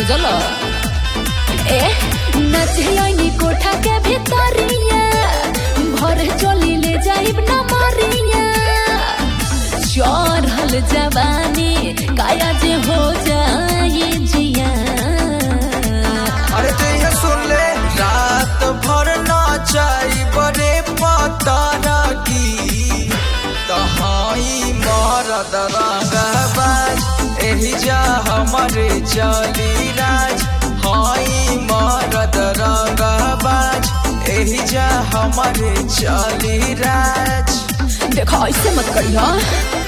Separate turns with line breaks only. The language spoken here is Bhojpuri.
बुझल ए नचैनी कोठा के भीतरिया भर चली ले जाइब न मरिया चढ़ल जवानी काया जे हो जाए जिया
अरे तो ये सुन ले रात भर नाचाई बड़े पतारा की तहाई मरद रंगबाज एही जा हमारे चली राज हाई मरद रंगबाज एही जा हमारे चली राज
देखो ऐसे मत करियो